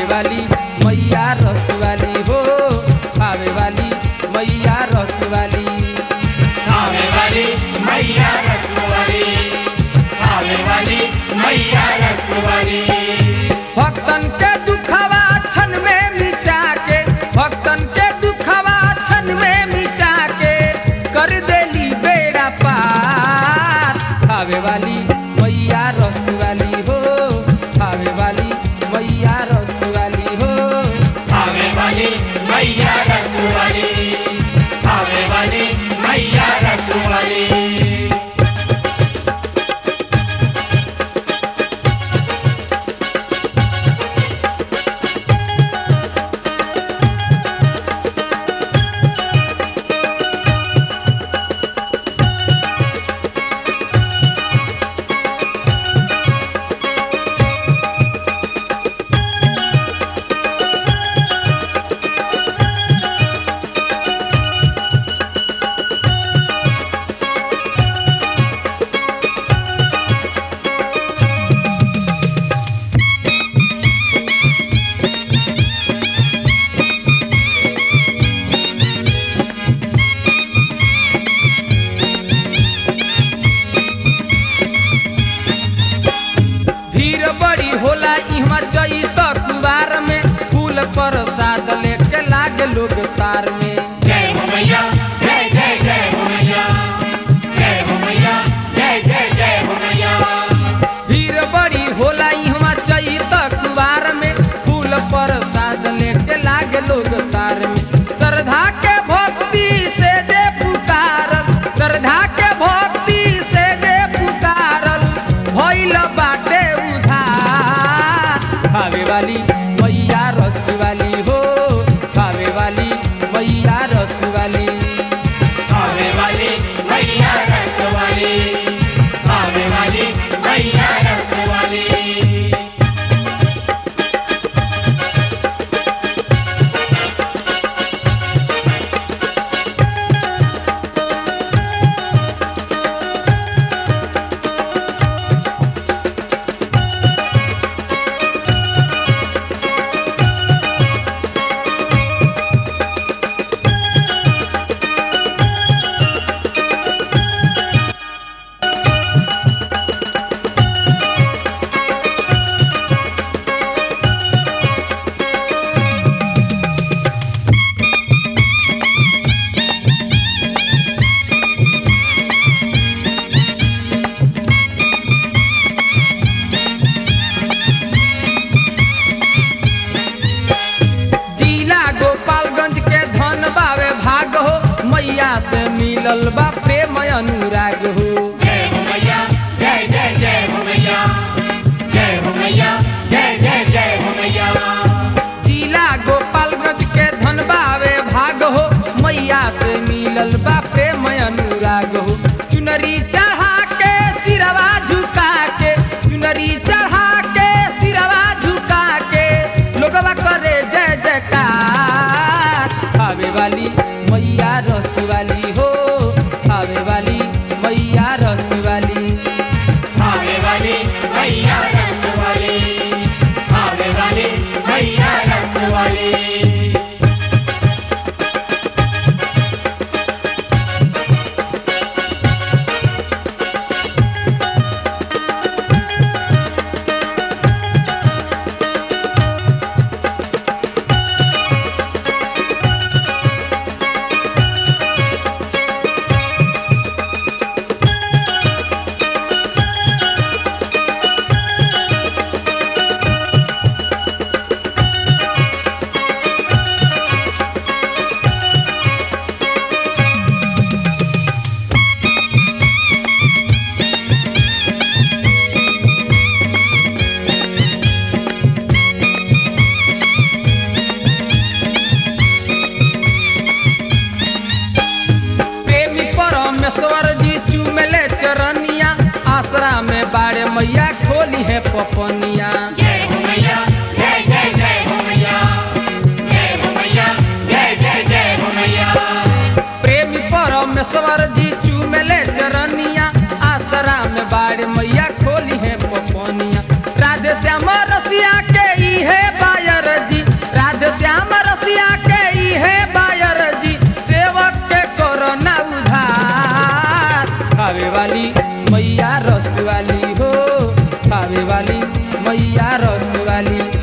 वाली मैया रस वाली हो खावे वाली मैया रस वाली आवे वाली मैया रसवाली आवे वाली मैया रसवाली भक्तन के दुखवा क्षण में मिटा के भक्तन के दुखवा क्षण में मिटा के कर देली बेड़ा पार खावे वाली मैया रस वाली हो खावे वाली मैया रस वाली हो आवे वाली मैया रसवाली आवे वाली मैया रसवाली भीड़ बड़ी होला इहवा जई त कुवार में फूल प्रसाद लेके लागे लोग तार में जय हो मैया जय जय जय हो मैया जय हो मैया जय जय जय हो मैया भीड़ बड़ी होला इहवा जई त कुवार में फूल प्रसाद लेके लागे लोग तार में श्रद्धा के भक्ति से दे पुकारल श्रद्धा के भक्ति से दे पुकारल भइल बाटे उधार खावे वाली मैया रस वाली हो खावे वाली मैया रस वाली आवे वाली मैया रसवाली आवे वाली मैया रसवाली जिला गोपालगंज के धन बावे भाग हो मैया से मिलल बा प्रेम अनुराग हो जय हो मैया जय जय जय हो मैया जय हो मैया जय जय जय हो मैया जिला गोपालगंज के धन बावे भाग हो मैया से मिलल बा प्रेम अनुराग हो चुनरी चढ़ा के सिरवा झुका के चुनरी चढ़ा के सिरवा झुका के लोगवा करे जय जयकार खावे वाली मैया रस वाली हो खावे वाली मैया रस वाली आवे वाली मैया रसवाली आवे वाली मैया रसवाली प्रेमी परमेश्वर जी चुमले चरनिया आसरा में बाड़े मैया खोली है पपनिया जय हो मैया जय जय जय हो मैया जय हो मैया जय जय जय हो मैया प्रेमी परमेश्वर जी चुमले चरनिया आसरा में बाड़े मैया खोली है पपनिया राधे श्याम रसिया के इहे बायर बनारस वाली